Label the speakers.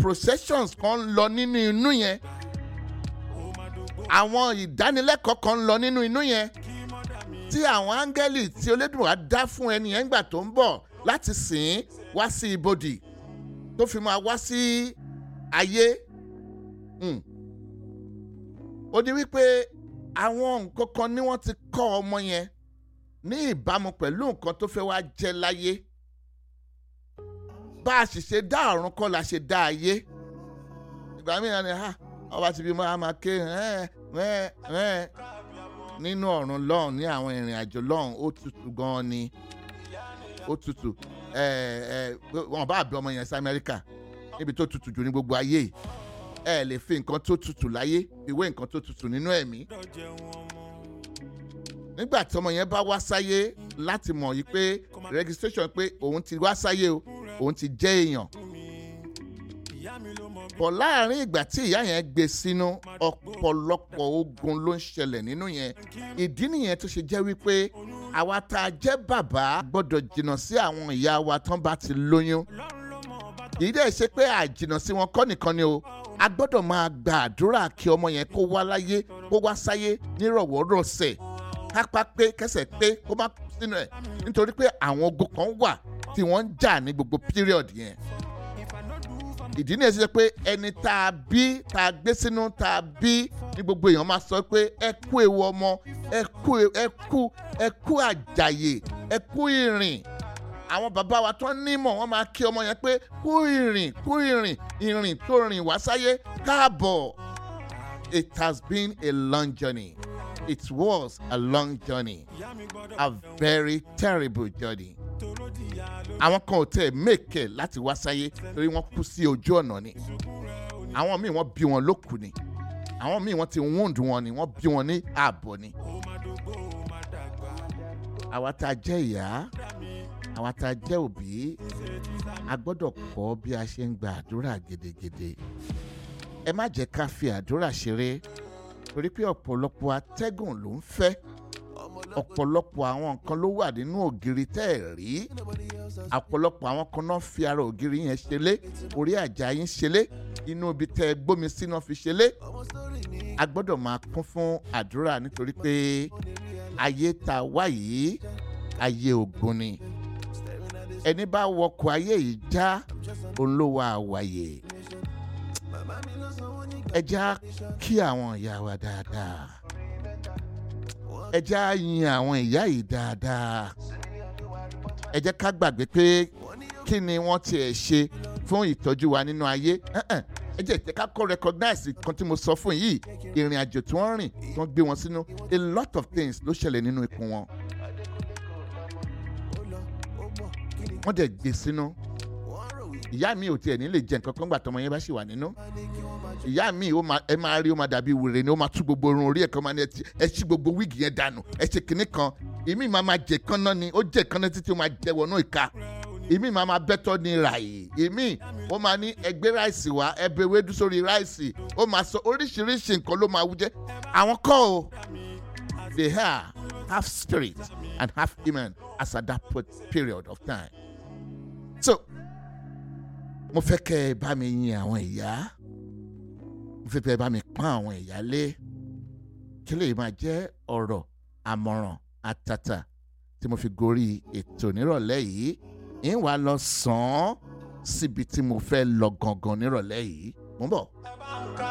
Speaker 1: processions kan ń lọ nínú inú yẹn àwọn ìdánilẹ́kọ̀ọ́ kan ń lọ nínú inú yẹn tí àwọn áńgẹ́lì tí Olódùmarè dá fún ẹni yẹn gbà tó ń bọ̀ láti sìn ín wá sí ibodè tó fi máa wá sí ayé Mm. ó ní wípé àwọn nǹkan kan ni wọ́n ti kọ́ ọmọ yẹn ní ìbámu pẹ̀lú nǹkan tó fẹ́ wá jẹ́ láyé bá a sì ṣe dá ọ̀run kọ́ la ṣe dá ayé ìgbà mìíràn ni ha ọba ti bí máa máa ké ẹ́ẹ̀ ẹ́ẹ̀ ẹ́ẹ̀ nínú ọ̀run lọ́hùn ní àwọn ìrìn àjò lọ́hùn ó tutù gan-an ni ó tutù ẹ ẹ wọn bá bí ọmọ yẹn sí Amẹ́ríkà níbi tó tutù jù ní gbogbo ayé yìí ẹ lè fi nǹkan tó tutù láyé ìwé nǹkan tó tutù nínú ẹ̀mí nígbà tí ọmọ yẹn bá wá sáyé láti mọ̀ yìí pé registration pé òun ti wá sáyé o òun ti jẹ́ èèyàn bọ̀ láàrin ìgbà tí ìyá yẹn gbé sínú ọ̀pọ̀lọpọ̀ ogun ló ń ṣẹlẹ̀ nínú yẹn ìdí nìyẹn tó ṣe jẹ́ wípé àwa tá a jẹ́ bàbá gbọ́dọ̀ jìnnà sí àwọn ìyá wa tán bá ti lóyún kì í dẹ̀ ṣe pé àjìnnà sí wọn kọ́ nìkan ni o a gbọ́dọ̀ máa gba àdúrà kí ọmọ yẹn kó wá láyé kó wá sáyé nírọ̀wọ́rọ̀sẹ̀ kápá pé kẹsẹ̀ pé kó má kú sínú ẹ̀ nítorí pé àwọn ogun kan wà tí wọ́n ń jà ní gbogbo period yẹn ìdí nìyẹn ṣe pé ẹni tá a bí tá a gbé sínú tá a bí ní gbogbo èèyàn máa sọ pé ẹ kú ewu ọmọ ẹ kú ẹ kú ẹ kú àjàyè ẹ kú ìrìn àwọn bàbá wa tó nímọ̀ wọ́n máa kí ọmọ yẹn pé kú ìrìn kú ìrìn ìrìn tó rìn wá sáyé káàbọ̀ it has been a long journey it was a long journey a very terrible journey àwọn kan ò tẹ̀ mẹ́kẹ̀ láti wá sáyé torí wọ́n kú sí ojú ọ̀nà ni àwọn míì wọ́n bí wọn lókù ni àwọn míì wọ́n ti wound wọn ni wọ́n bí wọn ní ààbọ̀ ni àwa tá a jẹ́ ìyá àwa tá a jẹ́ òbí a gbọ́dọ̀ kọ́ bí a ṣe ń gba àdúrà gidigidi ẹ má jẹ́ ká fi àdúrà ṣeré torí pé ọ̀pọ̀lọpọ̀ atẹ́gùn ló ń fẹ́ ọ̀pọ̀lọpọ̀ àwọn nǹkan ló wà nínú ògiri tẹ́ ẹ̀ rí ọ̀pọ̀lọpọ̀ àwọn kan náà fi ara ògiri yẹn ṣẹlẹ̀ orí àjà yín ṣẹlẹ̀ inú ibi tẹ́ ẹ gbómi síná fi ṣẹlẹ̀ a gbọ́dọ̀ máa kún fún àdúrà nítorí pé ayé tá a wá yìí ayé ògùn ni ẹni bá wọkọ̀ ayé yìí já olówó àwàyè ẹ já kí àwọn ìyá wa dáadáa ẹ já yin àwọn ìyá yìí dáadáa ẹ jẹ́ ká gbàgbé pé kí ni wọ́n tiẹ̀ ṣe fún ìtọ́jú wa nínú ayé ẹ jẹ́ ìtẹ́ ká kọ́ recognize kan tí mo sọ fún yìí ìrìn àjò tí wọ́n rìn tí wọ́n gbé wọn sínú a lot of things ló ṣẹlẹ̀ nínú ikùn wọn. wọ́n dẹ̀ gbé sínú ìyá mi ò tiẹ̀ ní lè jẹ nǹkan kan gbà tọmọ yẹn bá ṣì wà nínú ìyá mi ẹ máa rí ó máa dàbí wèrè ni ó máa tú gbogbo irun orí ẹ̀ kan máa ní ẹ ṣí gbogbo wíìgì yẹn dànù ẹ ṣe kinní kan ìmí máa máa jẹ kánná ni ó jẹ kánná títí ó máa jẹ wọnú ìka ìmí máa máa bẹ́tọ̀ ní ràyè ìmí ó máa ní ẹgbẹ́ ráìsì wá ẹbẹ̀ ewédú sórí ráìsì ó máa sọ oríṣiríṣi nǹkan ló máa wú jẹ́ àwọn kọ́ o they are half spirit and half human as at that period of time so mo fẹ́ kẹ́ ẹ bá mi yin àwọn ìyá mo fẹ́ kẹ́ ẹ bá mi pọ́n àwọn ìyá lé kí lè máa jẹ́ ọ̀rọ̀ àmọ̀ràn àtàtà tí mo fi gorí ètò nírọ̀lẹ́ yìí ń wá lọ sàn án síbi tí mo fẹ́ lọ gangan nírọ̀lẹ́ yìí mo ń bọ̀.